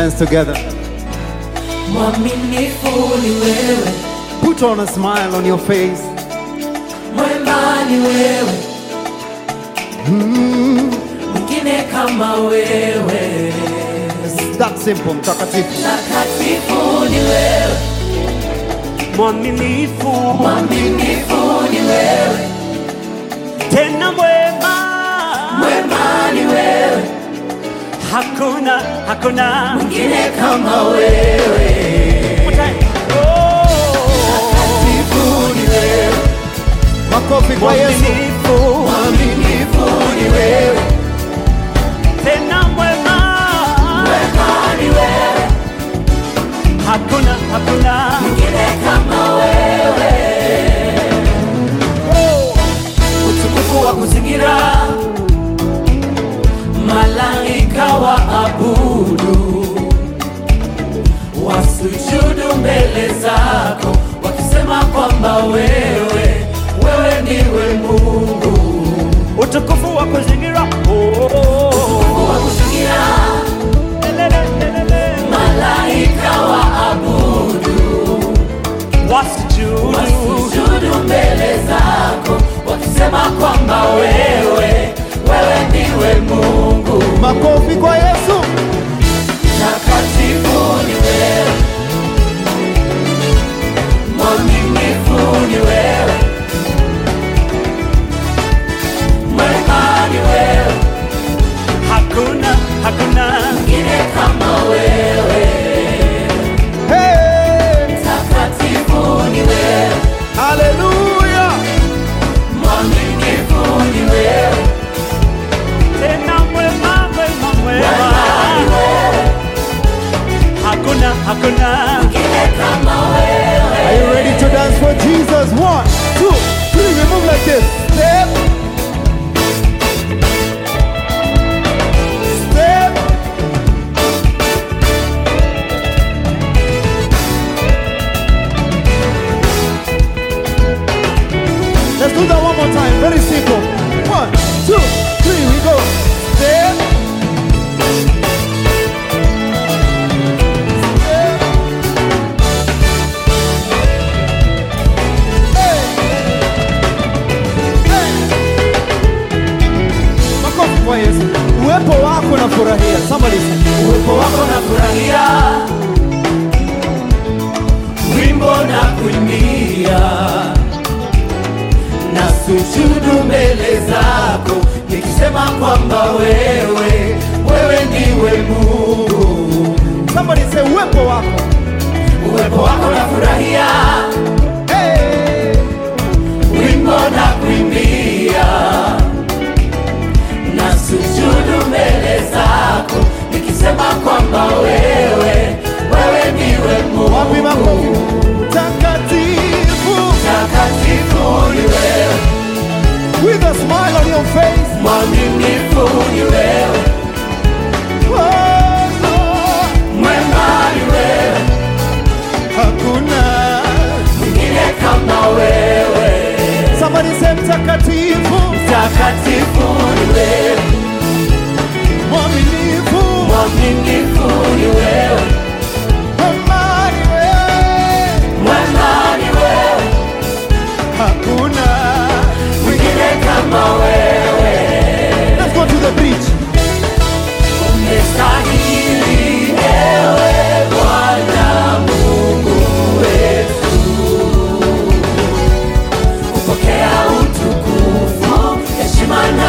hands together. Mwaminifu ni wewe, Put on a smile on your face. mwema ni wewe, mwingine kama wewe, It's that simple, mtakatifu. takatifu ni wewe, mwaminifu mwaminifu ni wewe, tena mwema, mwema ni wewe, hakuna hakuna mwingine kama wewe, Oh, takatifu ni wewe, Makofi kwa Yesu. mwaminifu mwaminifu ni wewe, tena mwema, mwema ni wewe, hakuna hakuna mwingine kama wewe. utukufu wa kuzingira malaika wa abudu wasujudu mbele zako wakisema kwamba wewe wewe ndiwe Mungu utukufu wa kuzingira Oh, Utukufu wa kuzingira lelele, lelele. malaika wa abudu wasujudu wasujudu mbele zako wakisema kwamba wewe wewe ndiwe Mungu Makofi kwa Yesu. takatifu ni wewe, mwaminifu ni wewe, mwema ni wewe, hakuna hakuna mwingine kama wewe, Hey! takatifu ni wewe, Hallelujah. mwaminifu ni wewe, tena mwema mwema mwema ni mwema wewe, hakuna hakuna mwingine kama wewe. Are you ready to dance for Jesus? One, two, three. We move like this. Step. Step. Let's do that one more time. Very simple. One, two, three. We go. Step. Step. Hey. Hey. Makofi kwa Yesu. Uwepo wako na furahia. Somebody say. uwepo wako na furahia, wimbo na kuimbia, na sujudu mbele zako, nikisema kwamba wewe wewe ndiwe Mungu. Somebody say uwepo wako. Uwepo wako na furahia, Hey. wimbo na kuimbia, na sujudu mbele zako, nikisema kwamba wewe wewe ndiwe Mungu. Wapi makofi? Takatifu. Takatifu ni wewe, With a smile on your face. mwaminifu ni wewe, Oh, Lord. mwema ni wewe, Hakuna. mwingine kama wewe. Somebody say mtakatifu. Takatifu ni wewe, Mwaminifu. mwaminifu ni wewe, Amani wewe. mwema ni wewe, Hakuna. mwingine kama wewe. Let's go to the beach. Umestahili ewe Bwana Mungu wetu, kupokea utukufu, heshima na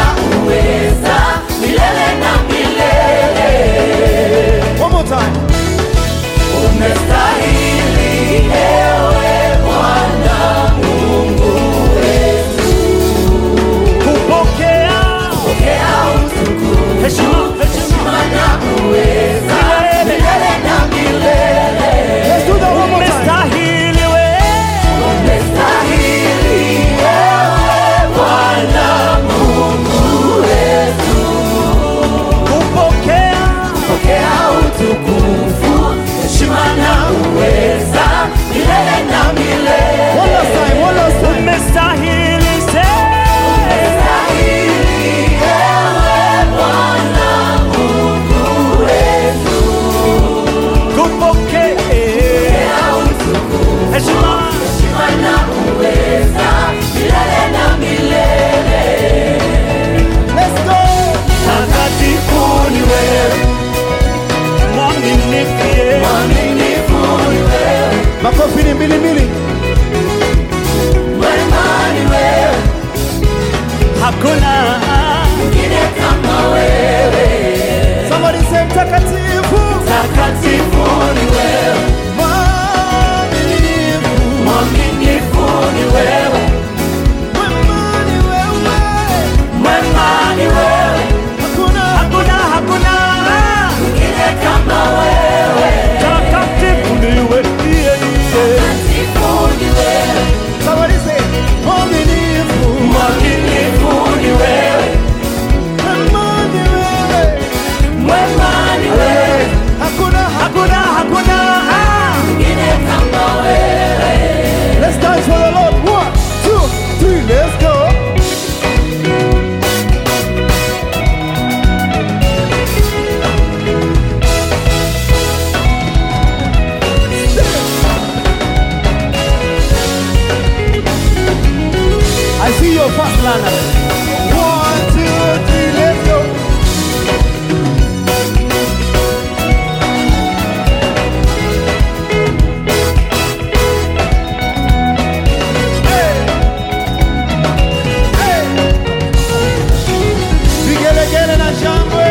mbili mbili. Mwema ni wewe, hakuna mwingine kama wewe. Somebody say mtakatifu, Takatifu ni wewe, mwaminifu, mwaminifu ni wewe, mwema ni wewe. mwema ni wewe, Hakuna hakuna hakuna mwingine kama wewe. takatifu niwe iye iye Takatifu ni wewe, Somebody say mwaminifu, mwaminifu ni wewe, mwema ni wewe. mwema ni wewe, Hakuna hakuna hakuna mwingine kama wewe. Let's dance for the Lord. One, two, three, let's go. I see your fast learner. One, two, three, let's go. Hey. Hey. Vigelegele na shangwe.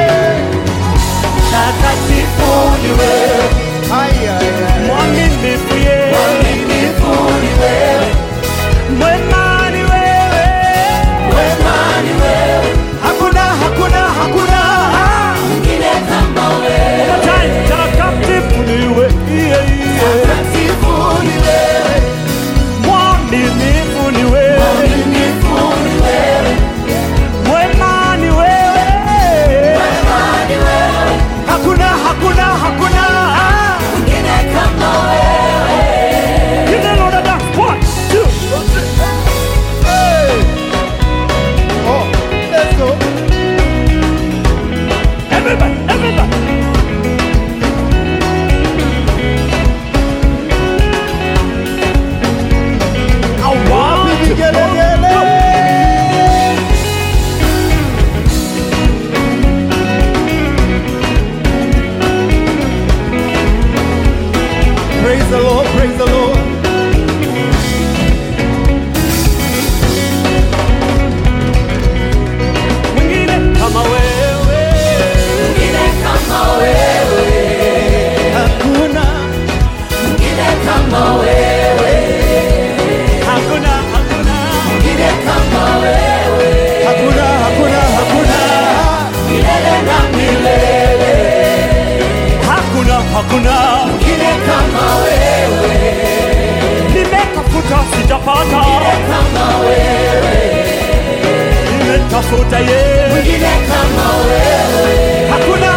Takatifu ni wewe, Ai, ai, ai. mwaminifu ye mwaminifu ni wewe, mwema ni wewe mwema ni wewe, hakuna hakuna hakuna mwingine kama wewe. Time, takatifu niwe iye iye Takatifu ni wewe, mwaminifu ni wewe mwaminifu ni wewe, mwema ni wewe mwema ni wewe, hakuna hakuna hakuna mwingine kama wewe. Give the Lord a dance. One, two, Hey. Oh, let's go. everybody, everybody. I want to Vigelegele. Praise the Lord, praise the Lord. mwingine kama wewe Mwingine kama wewe, Hakuna, mwingine kama wewe, hakuna hakuna mwingine kama wewe, hakuna, hakuna, hakuna. milele na milele, hakuna hakuna mwingine kama wewe, nimetafuta sijapata kama wewe, nimetafuta ye mwingine kama wewe, hakuna